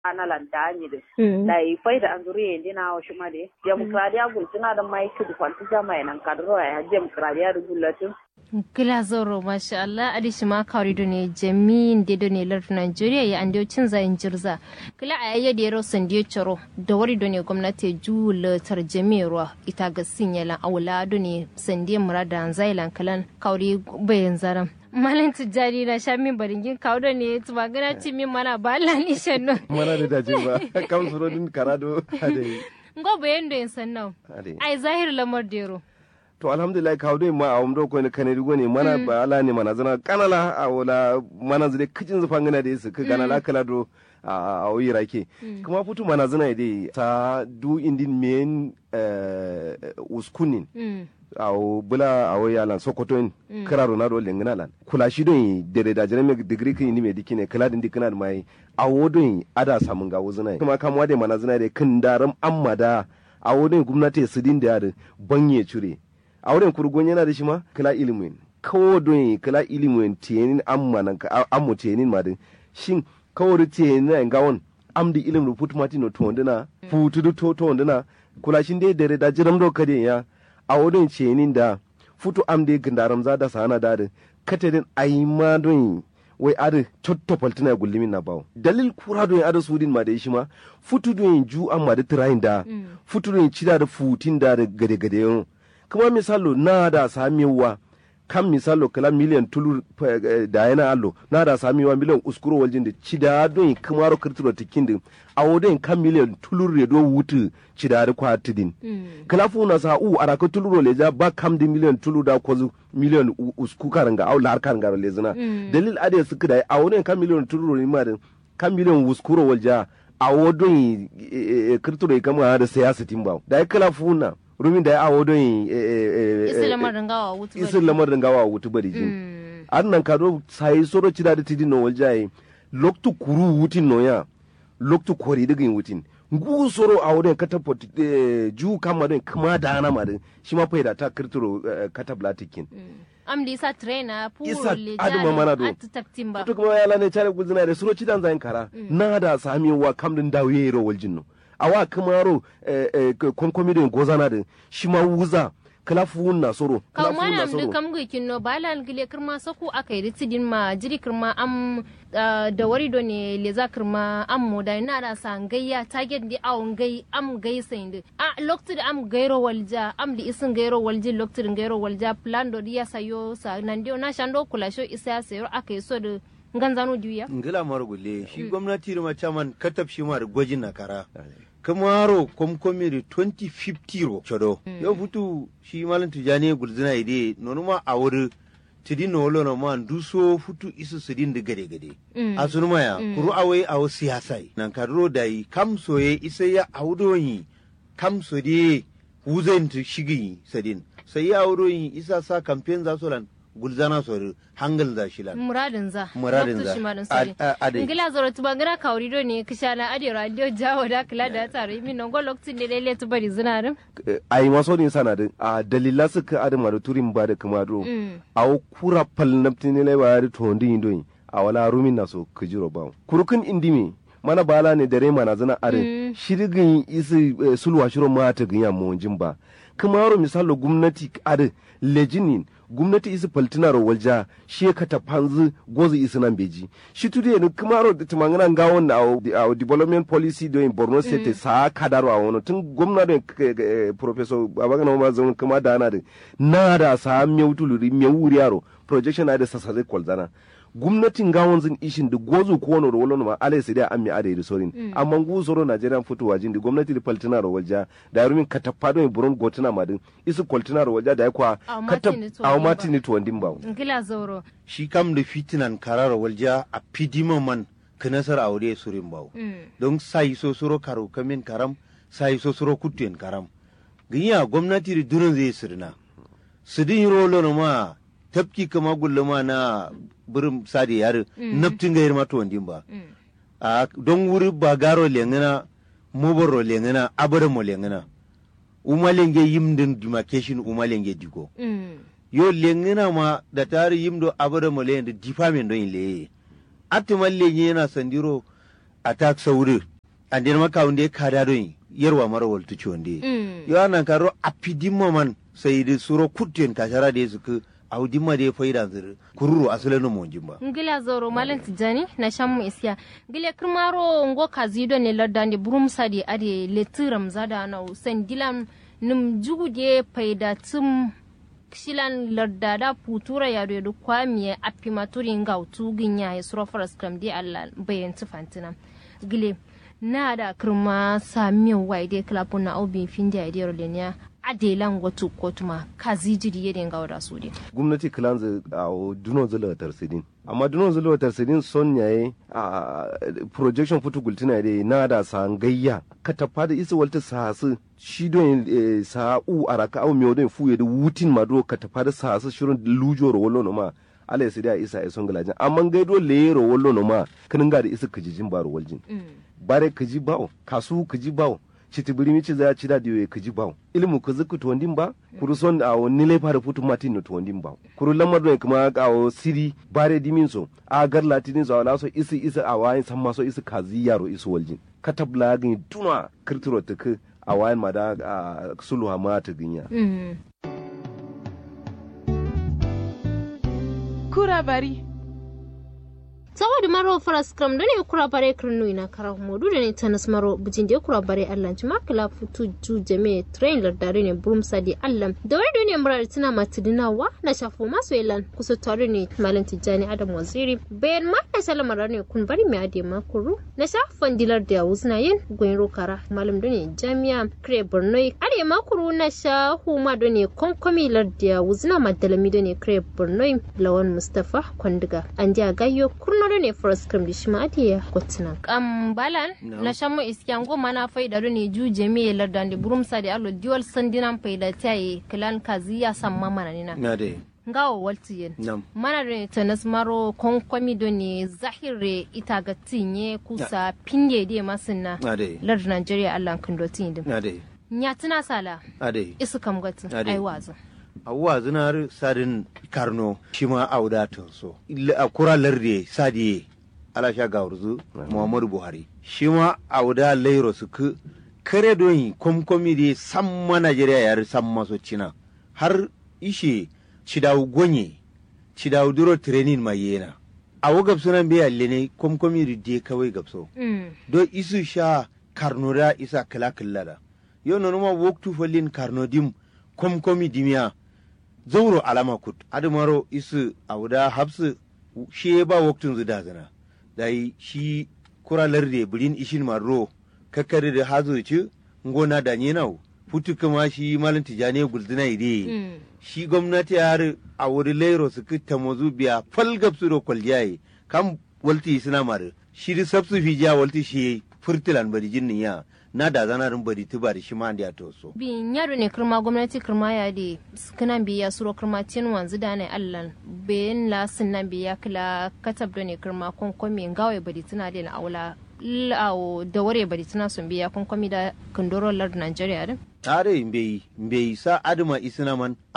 ana lantani de dai faida anzuri yendi na o shuma de demokradiya gultina da mai kudu kwanti jama nan kadro ya demokradiya da gulatin kila zoro masha Allah adi shima kawri do ne jamin de do ne lar Nigeria ya ande cin zayin jirza kila a yayya da yaro sandiyo choro da wari do ne gwamnati jula tar jamirwa ita ga sinyalan awla do ne sandiyo murada zailan kalan kawri bayan zaram malam tijjani na sha min baringin kawo da ne tuba gana ci min mana ba Allah ni shanno mana da dace ba kam suro din karado ade ngo bayan do yin sannan ai zahir lamar dero to alhamdulillah kawo dai ma a wamdo ko ne kane rigo ne mana ba ala ne mana zana kanala a wala mana zade kicin zufan gana da yasu ka gana la kala do a oyi rake kuma futu mana zana dai ta du indin men uskunin awo bula awo yalan sokoto in kira ronaldo lengina lan kula shi don dere da jere degree kin ni me dikine kala din dikina mai awo don ada samun ga wuzuna kuma kamwa da mana zina da kin daram amma da awo don gwamnati su din da banye cure a wurin kurgon yana da shi ma kala ilimin kawo don kala ilimin tiyenin amma nan ammu tiyenin ma din shin kawo da tiyenin na gawon am di ilim ruput matino to wandina futu to to wandina kula shin dai dere da jiram do kade ya a wurin tiyenin da futu am dai gindaram za da sana da da katedin ayi ma don wai adi cotto paltina gullimin na bawo dalil kura don ada sudin ma da shi ma futu don ju amma da tirayin da futu don cida da futin da gade gade yau kuma misalo na da samiwa kan misalo kala miliyan tulu da yana allo na da samiwa miliyan uskuro waljin da cida don kamaro kirtiro tikin din a wodin kan miliyan tulu redo wutu cida da kwatidin kala fu na sa u araka tulu leja ba kam di miliyan tulu da kwazu miliyan usku karanga au lar karanga lezina dalil ade suka da a wodin kan miliyan tulu ne ma kan miliyan uskuro walja a wodin kirtiro kama da siyasa timba da kala fu na rumin da ya awo don isi lamarin gawa wutu bari isi lamarin gawa wutu bari jin an nan ka do sai soro cida da tidin no waljaye loktu kuru wutin no ya loktu kori daga yin wutin ngu soro a wurin kata ju kama don kuma da ana ma shi ma faida ta kirtiro kata blatikin am di isa trainer puro isa le aduma mana do taktin ba to kuma ya lane chare guzina da soro cidan zayin kara na da sami wa kamdin dawo yero waljin no awa kamaro konkomi da gozana da shi ma wuza kala fuun na soro kaw kala fuun na manam de soro kam gui kinno balal gile kirma saku akai ritidin ma jiri kirma am ah, da wari do ne le za kirma am mo da na da san gayya target di awon gai am gai sainde a lokti da am gairo walja am di isin gairo walji lokti da gairo walja plan do di ya sayo sa nan dio na shando kula sho isa ya sayo akai so da nganzano juya ngila mara gulle shi gwamnati da macaman katab shi ma da gwajin na kara kamaro komkomi da 2050 ro chodo yau futu shi malam tijani gulzina ide nonu ma a wuri tidi no wolo no man duso futu isu sidin da gade gade Mm. a sunu maya kuru awai awo siyasai nan kadro da yi kam soye isa ya awdoyi kam so de wuzen tu shigi sadin sai ya awdoyi isa sa campaign za so lan gulzana so hangal za shi lan muradin za Muradin Loktu za. shi marin A- sori. a- ade. ngila zoro tuba ngira kawri do ne kishana adi radio jawo da kula da tare min non go lokti ne lele tu bari zinarin ai maso ne sana da a dalila suka adama da turin ba da kuma do Mm. a kura pal naptini le ba da to ndi ndo a wala rumin na so kujiro ba kurukun indimi mana bala ne dare mana zana are shirgin isi eh, sulwa shiro mata ginya mo ba kuma ro misalo gwamnati are lejinin gwamnati isi paltina ro walja shi ka ta panzu gozu isi nan beji shi tude ne kuma ro tumangana ngawon na a development policy do in Borno state sa kadaro a wono tun gwamnati professor babagana ma zan kuma da na da na da sa mewtuluri mewuri yaro projection na da sasare kwalzana gwamnatin gawon zin ishin da gozu ko wani rolo ma alai sai da an mi ade da sorin amma ngu soro Nigerian fitowa jin da gwamnati da paltina ro walja da rumin katapado buron gotuna madin isu kwaltina ro walja da ya kwa Aw katap matini to aw wandin ba. matini to wandin ba ngila zoro shi kam da fitinan karara walja a fidima man kanasar aure surin bawo Mm. don sai so suro karo kamin karam sai so suro kutuyen karam ginya gwamnati da durin zai sirna sidin rolo na ma tafki kama gulluma na birin sadi yare naftin gayar mata wandin ba Mm. a don wuri ba garo lengana mobaro lengana abara mo lengana umalenge yimdin demarcation umalenge digo Mm. yo lengina ma da tari yimdo abada mo le da difamen don le atti malle yana sandiro attack sauri ande ma ka unde ka da don yerwa mara waltu chonde yo anan karo apidimma man sai da suro kutten ka shara da su ku au dimma da faida zir kururu asalin mo jimba ngila zoro malam tijani na shammu isya ngile kirmaro ngo kazido ne lardande burum sadi ade letiram zada na usen dilam num jugude faida tum shilan lardada putura ya do kwamiye apimaturi ngautu ginya ya suro faras kram di Allah bayan tufantina gile na da kirma sami waide klapun na obin fin da idiyar lenya adelan watu kotuma kazi jiri yadda ga wada su de gwamnati kilanzu a dunon zula tarsidin amma dunon zula tarsidin son yaye a projection futu gultina de na da sangayya ka tafa da isa walta sasu shi don sa u araka au miyo don fuye da wutin mado ka tafa da sasu shirin lujo ro wallo no ma ala ya da isa ya son galajin amma gaido le ro wallo no ma kinin ga da isa kijijin baro waljin bare kiji bawo kasu kiji bawo chiti biri michi za chida diwe kiji bawo ilimu kuzi ku tuwandin ba kuru son a wani laifa da futu matin no tuwandin ba kuru lamar don kuma a o siri bare dimin so a gar latinin so ala so isi isi a wayin san maso isi kazi yaro isu waljin katabla gani tuna kirtiro ta ku a wayin ma da a sulhu ma ta ginya kura bari saboda maro faras kram da ne kura bare kirnu ina kara modu da ne tanas maro bujin da kura bare allan ci makala futu ju jame train lardare ne burum sadi allan da wani da ne murar tana matidinawa na shafo masu yalan kusa tare ne malam tijjani adam waziri bayan ma na salamar ne kun bari mai ade makuru na shafan dilar da wuzna yin goyin rokara malam da ne jami'a kire borno ade makuru na shahu ma da ne konkomi larda wuzna madalami da ne kire borno lawan mustafa kwandiga an ja gayyo kurno da ne forest cream da shi ma ade kotina kam balan na shamu iskiyan go mana faida da ne ju jami'a lardan da burum sa da allo diwal sandinan faida tayi kilan kaziya samma mana nina na dai ngawo waltiyen nam mana da tanas maro konkomi do ne zahire ita ga tinye kusa pinge de masinna na dai lar Nigeria Allah kan do tin dim na dai nya tuna sala na dai isu kam gatu Ade. ai waza awuwa zinar sadin karno shi ma auda so Illa- a kura larde sadiye ala sha gawurzu muhammadu buhari shi ma auda lairo su ku kare don komkomi de samma najeriya yar samma so cina har ishe cidawu gonye cidawu duro training ma yena awo gabsunan biya lene komkomi de de kawai gabso mm do isu sha karno da isa kala kala da yo no ma woktu folin karno dim kom komi dimiya zauro alama kut adumaro isu awda habsu shi ba woktun zu da zana dai shi kura larde bulin ishin marro kakkari da hazo ci ngona da nyenau futu kuma shi malin tijane gulduna ide mm shi gwamnati har a wuri lairo su kitta mozu biya falgab su do kwaljaye kam walti suna mare shi di sabsu fi jiya walti shi furtilan bari jinnin ya na da zanarin bari tuba da shi ma da to so bi nyaro ne kirma gwamnati kirma ya de kana biya suro kirma tin wanzu da ne Allah bayan la sunnan biya kila katab do ne kirma konkomi ngawe bari tuna de na aula lawo da ware bari tuna sun biya konkomi da kandoro lar Nigeria din tare mbeyi mbeyi sa adama isina man